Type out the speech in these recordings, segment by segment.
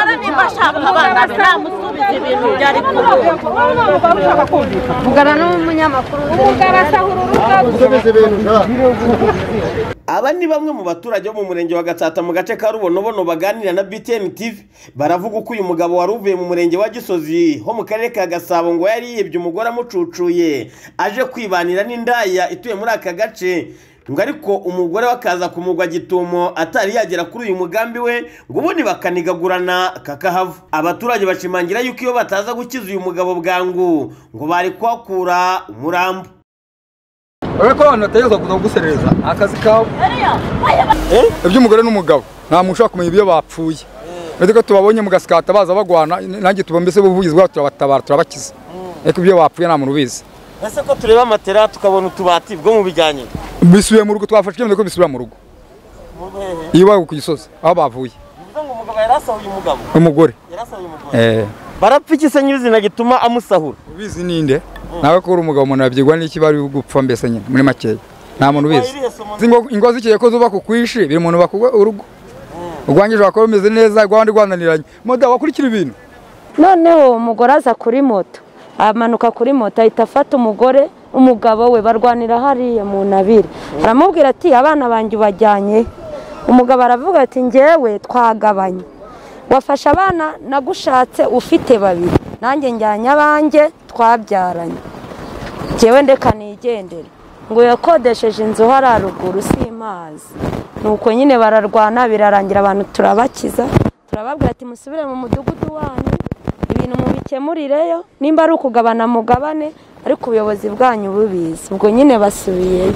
mbashaka abana be namusubiza ibintu byari kubi vugana n'umunyamakuru ugarasahura ukomeze ibintu ushaka aba ni bamwe mu baturage bo mu murenge wa gatsata mu gace ka rubonobono baganira na btn tv baravuga uko uyu mugabo wari uvuye mu murenge wa gisozi ho mu karere ka gasabo ngo yari yiyebye umugore amucucuye aje kwibanira n'indaya ituye muri aka gace ngo ariko umugore we akaza kumugwa gitumo atari yagera kuri uyu mugambi we ngo ubundi bakanigagurana kakahava abaturage bashimangira yuko iyo bataza gukiza uyu mugabo bwangu ngo bari kuhakura umurambo wowe ko abantu bategerezwa kuza kuguserereza akazi kawe iby'umugore n'umugabo nta muntu ushobora kumenya ibyo bapfuye uretse ko tubabonye mu gasikata baza bagwana nanjye tuba mbese buvugizi bwabo turabatabara turabakiza ariko ibyo bapfuye nta muntu ubizi ese ko tureba amatera tukabona utubati bwo mu bijyanye bisubiye mu rugo twafashe icyemezo ko bisubira mu rugo iyo bari ku gisozi aho bavuye Bivuze ngo umugabo yarasahuye umugabo umugore yarasahuye umugore eh barapfa iki se nyirizina gituma amusahura ubizi ninde nawe ko uri umugabo umuntu yabyigwa n'iki bari gupfa mbese nyine muri makeya nta muntu ubizi Wayirihe somo Izi ngo- ingo zikeye ko zuba kukwishi biri umuntu bakugwa urugo urwange ushobora kuba rumeze neza rwabandi rwananiranye moda wakurikira ibintu noneho umugore aza kuri moto amanuka kuri moto ahita afata umugore umugabo we barwanira hariya mu ntabire aramubwira ati abana banjye ubajyanye umugabo aravuga ati njyewe twagabanye wafashe abana nagushatse ufite babiri nanjye njyanye abanjye twabyaranye njyewe ndeka nigendere ngo yakodesheje inzu hariya ruguru simpazi nuko nyine bararwana birarangira abantu turabakiza turababwira ati musubire mu mudugudu wanyu ibintu mubikemurireyo nimba ari ukugabana mugabane ariko ubuyobozi bwanyu bubizi ubwo nyine basubiyeyo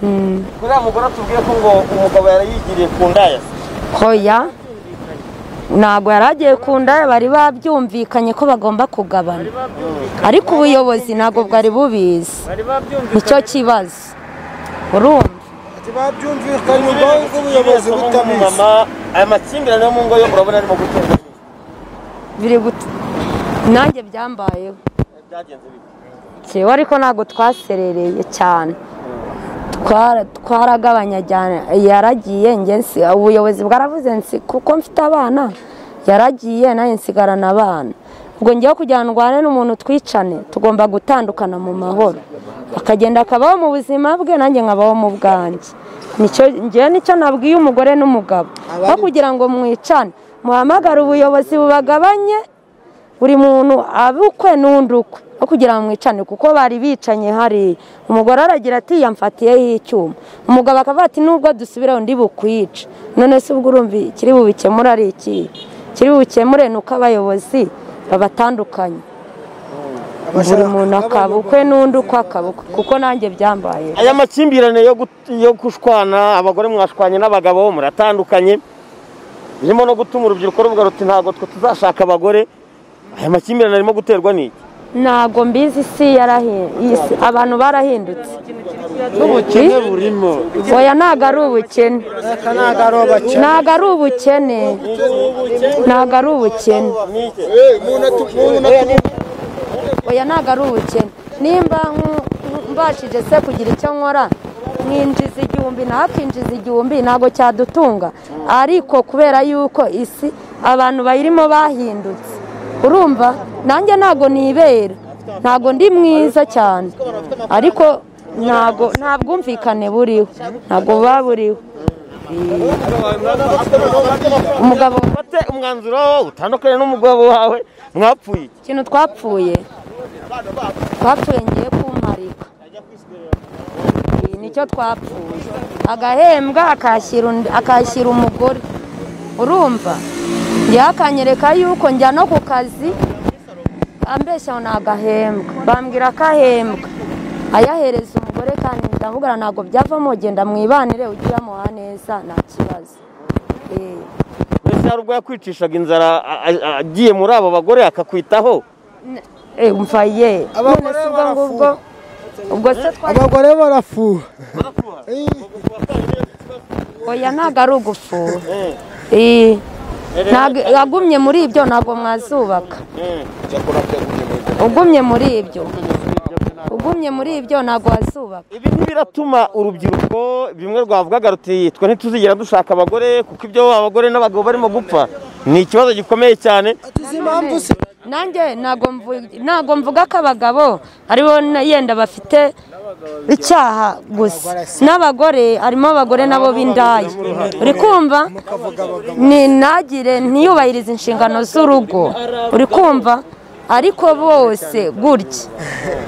Mm. uriya mugore atubwiye ko ngo umugabo yarayigiriye ku ndaya hoya ntabwo yari agiye ku ndaya bari babyumvikanye ko bagomba kugabana ariko ubuyobozi ntabwo bwari bubizi nicyo kibazo urumva babyumvikanye ubwo ubuyobozi butabizi aya makimbirane yo mu ngo yo urabona arimo gutera biri gut- nanjye byambayeho byagenze bite yewe ariko ntabwo twaserereye cyane Twara- twaragabanya cyane yaragiye njye nsi- ubuyobozi bwaravuze nsi kuko mfite abana yaragiye nanjye nsigarana abana ubwo ngiye kugira ngo ndwane n'umuntu twicane tugomba gutandukana mu mahoro akagenda akabaho mu buzima bwe nanjye nkabaho mu bwanjye nicyo njyewe nicyo nabwiye umugore n'umugabo aho kugira ngo mwicane muhamagare ubuyobozi bubagabanye buri muntu abukwe n'undi ukwe aho kugira ngo mwicane kuko bari bicanye hariya umugore aragira ati yamfatiyeho icyuma umugabo akavuga ati nubwo dusubiraho ndi bukwica none se ubwo urumva ikiri bubikemure ari iki kiri bubikemure ni uko abayobozi babatandukanye buri muntu akaba ukwe n'undi ukwe akaba ukwe kuko nanjye byambaye aya makimbirane yo gut- yo gushwana abagore mwashwanye n'abagabo muratandukanye birimo no gutuma urubyiruko ruvuga ruti ntabwo twe tuzashaka abagore aya makimbirane arimo guterwa n'iki ntabwo mbizi isi yarahi- isi- abantu barahindutse n'ubukene burimo oya ntabwo ari ubukene aka ntabwo ari abakene ntabwo ari ubukene ntabwo ari ubukene Niki? oya ntabwo ari ubukene nimba nku- mbashije se kugira icyo nkora nkinjiza igihumbi nawe akinjiza igihumbi ntabwo cyadutunga ariko kubera yuko isi abantu bayirimo bahindutse urumva nanjye ntabwo nibera ntabwo ndi mwiza cyane ariko ntabwo nta bwumvikane buriho ntabwo buba buriho umugabo ufate umwanzuro utandukanye n'umugabo wawe mwapfuye iki ikintu twapfuye twapfuye ngiye kumarika Iyi nicyo twapfuye agahembwa akashyira undi- akashyira umugore urumva njyewe akanyereka yuko njya no ku kazi ambeshyaho ni agahembwa bambwira akahembwa ayahereza umugore kandi ndamubwira ntabwo byavamo genda mwibanire ujye uyamuha neza nta kibazo Eh. mbese hari ubwo yakwicishaga inzara a- a- agiye muri abo bagore akakwitaho Eh, umva ye Abagore none se ubwo ngubwo ubwo se twari abagore barafuha oya ntabwo ari ugufuha Eh, ntabwo- wagumye muri ibyo ntabwo mwazubaka ugumye muri ibyo ugumye muri ibyo ntabwo wazubaka ibi ntibiratuma urubyiruko bimwe rwavugaga ruti twe ntituzigera dushaka abagore kuko ibyo abagore n'abagabo barimo gupfa ni ikibazo gikomeye cyane izi mpamvu se nanjye ntago mvu- ntago mvuga ko abagabo aribo na- yenda bafite icyaha gusa n'abagore harimo abagore nabo b'indaya uri kumva ninagire ntiyubahirize inshingano z'urugo uri kumva ariko bose gutya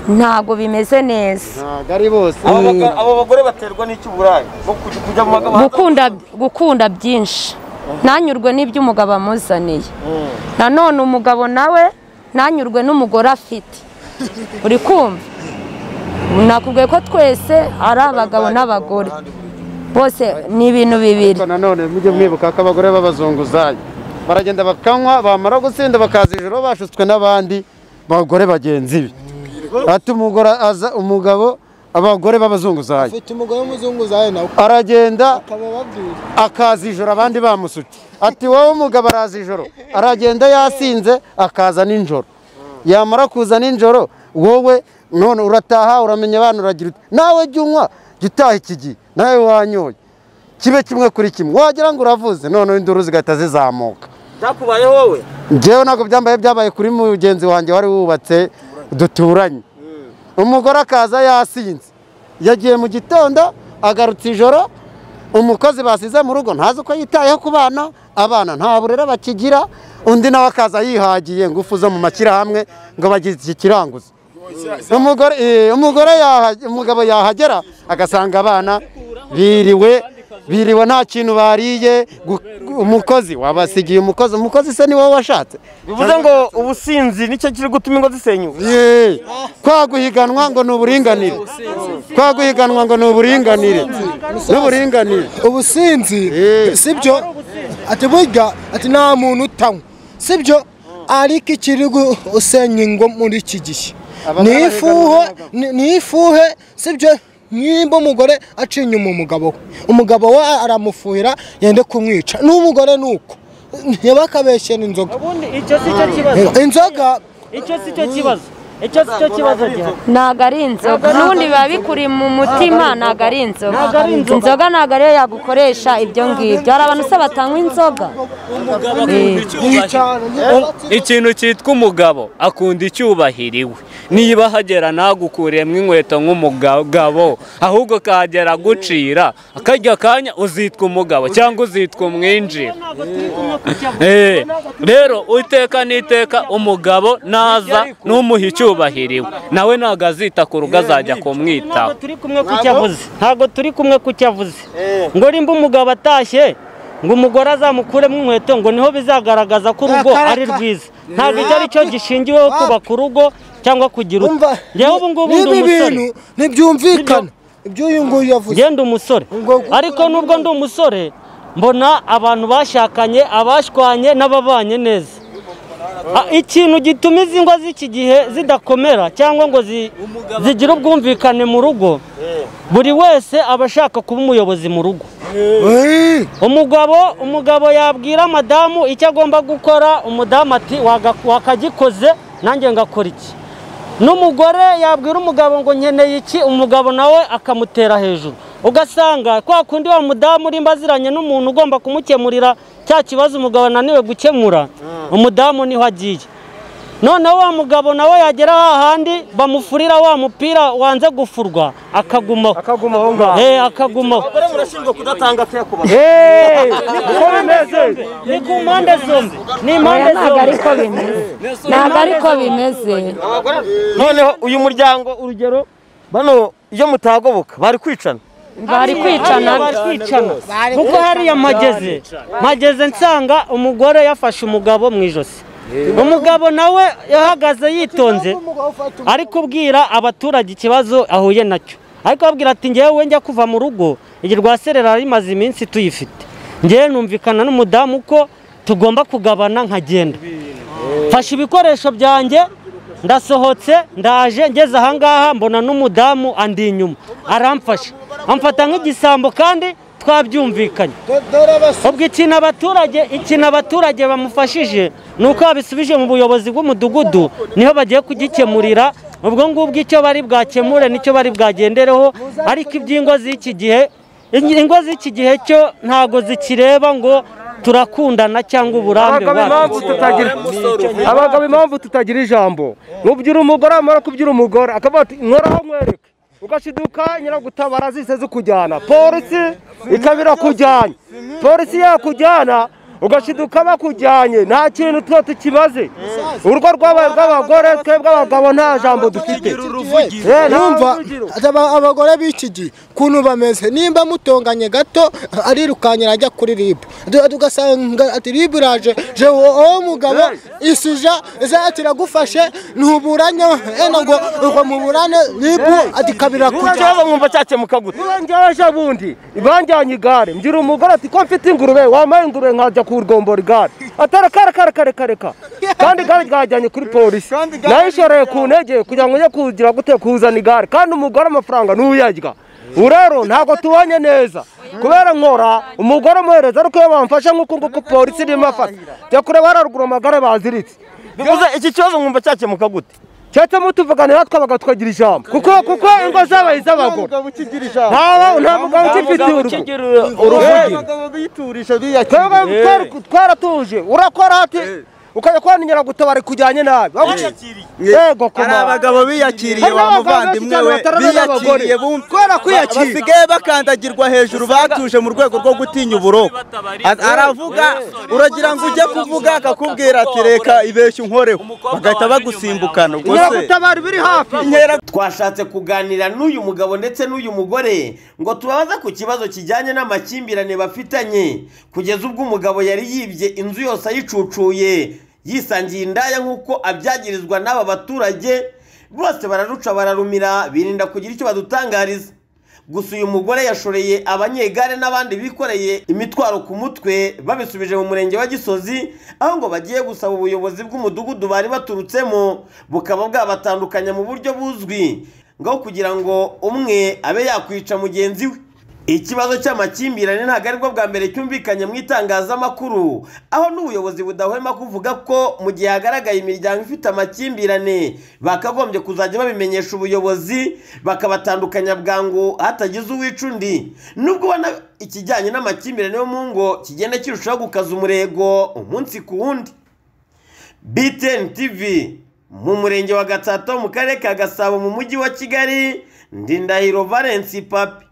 ntago bimeze neza ntabwo ari bose aba baga- aba bagore baterwa n'icy'uburaya bwo kujya kujya mu bagabo gukunda gukunda byinshi ntanyurwe n'ibyo umugabo amuzaniye nanone umugabo nawe ntanyurwe n'umugore afite uri kumva nakubwiye ko twese ari abagabo n'abagore bose ni ibintu bibiri ariko nanone mujye mwibuka ko abagore b'abazunguzayi baragenda bakanywa bamara gutsinda bakaza ijoro bashutswe n'abandi bagore bagenzi be ati umugore aza umugabo abagore b'abazunguzayi ufite umugore w'umuzunguzayi nawe aragenda ukaba wabwira akaza ijoro abandi bamusutse ati wowe umugabo araza ijoro aragenda yasinze akaza nijoro yamara kuza nijoro wowe none urataha uramenya abana uragira uti nawe jya unywa jya utaha iki gihe nawe wanyoye kibe kimwe kuri kimwe wagira ngo uravuze none induru zigahita zizamuka byakubaye wowe njyewe ntabwo byambaye byabaye kuri mugenzi wanjye wari wubatse duturanye umugore akaza yasinze yagiye mu gitondo agarutse ijoro umukozi basize mu rugo ntazi uko yitayeho ku bana abana nta burere bakigira undi nawe akaza yihagiye ingufu zo mu mashyirahamwe ngo bagize iki kiranguza umugore eh, umugore yaha- umugabo yahagera agasanga abana biriwe biriwe nta kintu bariye gu- gu- umukozi wabasigiye umukozi umukozi se ni wowe washatse bivuze ngo ubusinzi nicyo kiri gutuma ingo zisenyuka Ye, kwa guhiganwa ngo ni uburinganire kwa guhiganwa ngo ni uburinganire n'uburinganire ubusinzi Eh. sibyo ati burya ati nta muntu utanywa sibyo ariko ikiri gu- usenya ingo muri iki gihe Abagabo ni ifuhe bahiganwa ni- ni ifuhe sibyo nimba umugore aciye inyuma umugabo we umugabo we aramufuhira yende kumwica n'umugore ni uko ntibakabeshyene inzoga ubundi icyo si cyo kibazo inzoga icyo si cyo kibazo icyo si cyo kibazo gihari ntabwo ari inzoga n'ubundi biba bikuri mu mutima ntabwo ari inzoga inzoga ntabwo ariyo yagukoresha ibyo ngibyo hari abantu se batanywa inzoga Eh. ikintu cyitwa umugabo akunda icyubahiro iwe niba ahagera ntagukuriyemo inkweto nk'umugabo ahubwo akahagera agucira akarya kanya uzitwa umugabo cyangwa uzitwa umwinjira Eh, rero iteka n'iteka umugabo naza n'umuha icyubahiro iwe nawe ntabwo azita ku rugo azajya kumwitaho ntabwo turi kumwe ku cyo avuze ntabwo turi kumwe ku cyo avuze ngo nimba umugabo atashye ngo umugore azamukuremo inkweto ngo niho bizagaragaza ko urugo ari rwiza ntabwo icyo ari cyo gishingiweho kubaka urugo cyangwa kugira uti umva njyewe ubu ngubu ndi n'ibi umusore bintu ntibyumvikana ibyo uyu nguyu yavuze ngenda umusore ariko nubwo ndi umusore mbona abantu bashakanye abashwanye n'ababanye neza Ah, ikintu gituma izi ngo z'iki gihe zidakomera cyangwa ngo zi- zigire ubwumvikane mu rugo buri wese aba ashaka kuba umuyobozi mu rugo umugabo umugabo yabwira madamu icyo agomba gukora umudamu ati "Waga- wakagikoze nanjye ngakora iki n'umugore yabwira umugabo ngo nkeneye iki umugabo nawe akamutera hejuru ugasanga kwa kundi wa mudamu urimba aziranye n'umuntu ugomba kumukemurira cya kibazo umugabo ananiwe gukemura umudamu niho agiye noneho wa mugabo nawe yagera hahandi bamufurira wa mupira wanze gufurwa akagumaho akaguma aho ngaho Eh, akagumaho abagore murashinjwa kudatanga akayakubaha ni ku mpande zombi ni impande Oya, ntabwo zombi ariko bimeze ntabwo ariko bimeze noneho uyu muryango urugero bano iyo mutagoboka bari kwicana bari kwicana Hariya baricana kuko hariya mpageze mpageze nsanga umugore yafashe umugabo mu ijosi umugabo nawe yahagaze yitonze ari kubwira abaturage ikibazo ahuye nacyo ariko ababwira ati ngewe njya kuva mu rugo iyi rwaserera rimaze iminsi tuyifite ngewe numvikana n'umudamu ko tugomba kugabana nkagenda mfashe ibikoresho byanjye ndasohotse ndaje ngeze ahangaha mbona n'umudamu andi inyuma aramfasha amfata nk'igisambo kandi twabyumvikanye ubwo ikintu abaturage ikintu abaturage bamufashije ni uko babisubije mu buyobozi bw'umudugudu niho bagiye kugikemurira ubwo ngubwo icyo bari bwakemure nicyo bari bwagendereho ariko iby'ingo z'iki gihe ingo z'iki gihe cyo ntago zikireba ngo turakundana cyangwa uburambe abagabo impamvu bwacu tutagira abagabo impamvu tutagira ijambo nubyira umugore amara kubyira umugore akavuga ati nkoraho nkwereke ugashiduka nyiragutabara zise zikujyana polisi ikaba irakujyanye polisi yakujyana ugashiduka bakujyanye nta kintu tuba tukimaze urwo rwabaye rw'abagore twebwe abagabo nta jambo dufite Eh, nta numva ruvugiro. aba- abagore b'iki gihe ukuntu bameze nimba mutonganye gato arirukankira ajya kuri ribu Du- tugasanga ati ribu iraje je wowe mugabo isija zati iragufashe ntuburanye wenda ngo ngo muburane ribu ati kabira kujya Urajya mwumva cyakemuka gute njyaje bundi banjyanye igare mbyira umugore ati ko mfite ingurube wampaye ingurube nkajya kurwombora igare atara kare kare kare kare ka kandi igare ryajyanye kuri polisi nayishoreye ku ntege kugira ngo njye kugira gute kuzana igare kandi umugore amafaranga nuyarya ubu rero ntabwo tubanye neza kubera nkora umugore amuhereza ariko iyo bamfashe nk'uku nguku polisi irimo afata jya kureba hararuguru amagare baziritse bivuze iki kibazo mwumva cyakemuka gute cyatuma tuvuganira twabaga twagira ijambo kuko kuko ingo zabaye iz'abagore nta nta mugabo ukifitiye uruvugiro twebwe twari- twaratuje urakora ati ukajya kubona inyaragutabara ikujyanye nabi yego hari koma abagabo biyakiriye Hari wa n'abagabo benshi muvandimwe cyane we batarabona abagore. biyakiriye bumva basigaye bakandagirwa hejuru batuje mu rwego rwo gutinya uburoko A- aravuga uragira ngo ujye kuvuga akakubwira ati reka ibeshyu unkoreho bagahita bagusimbukana ubwo se inyaragutabara biri hafi twashatse kuganira n'uyu mugabo ndetse n'uyu mugore ngo tubabaze ku kibazo kijyanye n'amakimbirane bafitanye kugeza ubwo umugabo yari yibye inzu yose ayicucuye yisangiye indaya nk'uko abyagirizwa n'aba baturage bose bararuca bararumira birinda kugira icyo badutangariza gusa uyu mugore yashoreye abanyegare n'abandi bikoreye imitwaro ku mutwe babisubije mu murenge wa gisozi aho ngo bagiye gusaba ubuyobozi bw'umudugudu bari baturutsemo bukaba bwabatandukanya mu buryo buzwi ngaho kugira ngo umwe abe yakwica mugenzi we ikibazo cy'amakimbirane ntabwo ari bwo bwa mbere cyumvikanye mu itangazamakuru aho n'ubuyobozi budahwema kuvuga ko mu gihe hagaragaye imiryango ifite amakimbirane bakagombye kuzajya babimenyesha ubuyobozi bakabatandukanya bwangu hatagize uwica undi nubwo ubona ikijyanye n'amakimbirane yo mu ngo kigenda kirushaho gukaza umurego umunsi ku wundi BTN TV mu murenge wa Gatsata ho mu karere ka Gasabo mu mujyi wa Kigali ndi Ndahiro Valence Papi